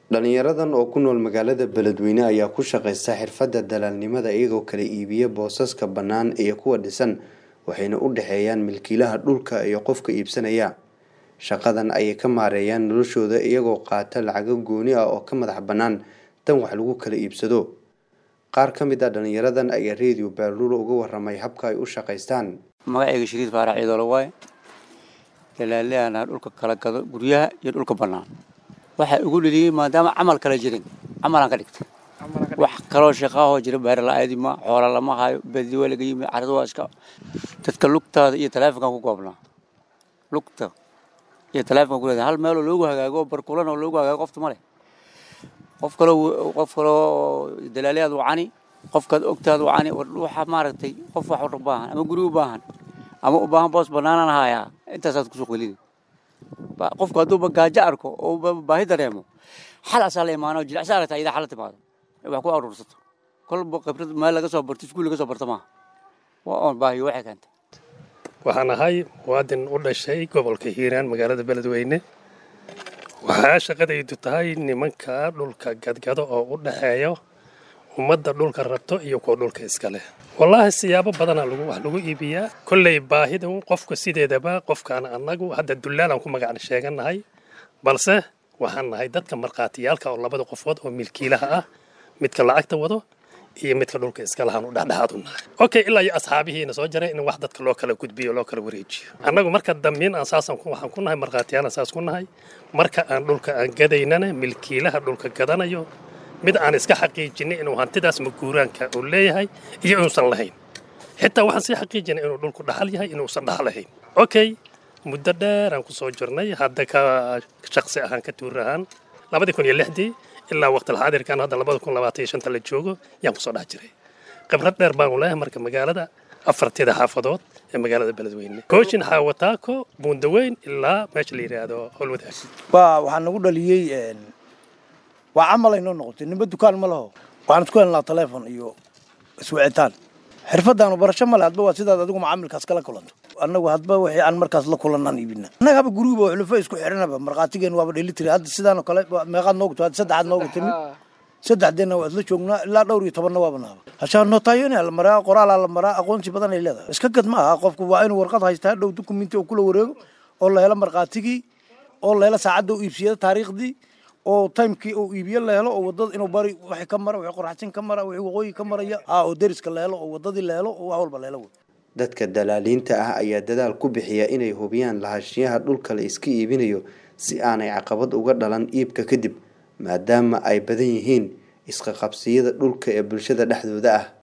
dhalinyaradan oo ku nool magaalada beledweyne ayaa ku shaqaysta xirfadda dalaalnimada iyagoo kala iibiya boosaska bannaan iyo kuwa dhisan waxayna u dhexeeyaan milkiilaha dhulka iyo qofka iibsanaya shaqadan ayay ka maareeyaan noloshooda iyagoo qaata lacago gooni ah oo ka madax bannaan tan wax lagu kala iibsado qaar ka mid ah dhalinyaradan ayaa redio baaluula uga waramay habka ay u shaqaystaan magacayga shariid faarax ciidolo waaye dalaaliyaana dhulka kala gado guryaha iyo dhulka bannaan waxaa ugu dheliyey maadaama camal kala jirin camalaan ka dhigta wax kaloo shaqaahoo jira beer la-aadi ma xoola lama hayo badi waa laga yimi carada waa iska dadka lugtaada iyo taleefonkan ku goobnaa lugta iyo taleefonkan ku leedahay hal meeloo loogu hagaago barkulan oo loogu hagaago qofta ma leh qof kaloo qof kaloo dalaaliyaad wacani qofkaad ogtaad wacani waxa maaragtay qof wax u baahan ama guri u baahan ama u baahan boos banaanaan hayaa intaasaad kusoo qelini qofku hadduuba gaajo arko oo baahi dareemo xal asaa la imaano jilicsa aragta idaa xal la timaado wax ku aruursato kolba khibrad meel laga soo barto iskuul laga soo barto maaha waa oon baahiyo waxay keentay waxaan ahay muwaadin u dhashay gobolka hiiraan magaalada beledweyne waxaa shaqadaydu tahay nimanka dhulka gadgado oo u dhaxeeyo ummadda dhulka rabto iyo kuwa dhulka iska leh wallaahi siyaabo badana wax lagu iibiyaa kolley baahida qofka sideedaba qofkaan annagu hadda dullaalaan ku magacna sheeganahay balse waxaan nahay dadka markhaatiyaalka oo labada qofood oo milkiilaha ah midka lacagta wado iyo midka dhulka iska lahaan u dhexdhexaad u nahay okay ilaa iyo asxaabihiina soo jaray in wax dadka loo kala gudbiyo loo kala wareejiyo annagu marka dambiin aan saasaan waxaan ku nahay markhaatiyaalan saas ku nahay marka aan dhulka aan gadaynana milkiilaha dhulka gadanayo mid aan iska xaqiijinay inuu hantidaas maguuraanka uu leeyahay iyo inuusan lahayn xitaa waxaan sii xaqiijinay inuu dhulku dhaxal yahay inuusan dhaxal lahayn okay muddo dheer aan ku soo jirnay hadda ka shaqsi ahaan ka tuur ahaan labadii kun iyo lixdii ilaa waqtilxaadirkan hadda labada kun labaatan iyo shanta la joogo yaan kusoo dhex jiray khibrad dheer baanu leeyahay marka magaalada afartida xaafadood ee magaalada beledweyne kooshin xaawataako buundaweyn ilaa meesha la yidhaahdo howlwadaag waxaa nagu dhaliyey waa camal ay noo noqotay nimba dukaan ma laho waxaan isku helnaa taleefon iyo iswicitaan xirfadaanu barasho male hadba waa sidaad adigu macaamilkaas kala kulanto annagu hadba wixii aan markaas la kulanaan iibina annaga haba guriguba xulufo isku xiranaba markhaatigeen waaba dhelitiri hadda sidaanoo kale meeqaad noogu timid saddexaad noogu timid saddexdeena waa isla joognaa ilaa dhowr iyo tobanna waaba naaba hashaa nootaayonia la maraa qoraalaa la maraa aqoonsi badan ay leedahay iska gad ma aha qofku waa inuu warqad haystaa dhow dukumenti oo kula wareego oo la helo markhaatigii oo la helo saacadda u iibsiyada taariikhdii oo timekii uu iibiye la helo oo wadada inuu bari wax ka mara wixii qoraxsin ka mara wixii waqooyi ka maraya haa oo deriska la helo oo wadadii la helo oo wax walba la helo dadka dalaaliinta ah ayaa dadaal ku bixiya inay hubiyaan lahaanshiyaha dhulka la iska iibinayo si aanay caqabad uga dhalan iibka kadib maadaama ay badan yihiin isqaqabsiyada dhulka ee bulshada dhexdooda ah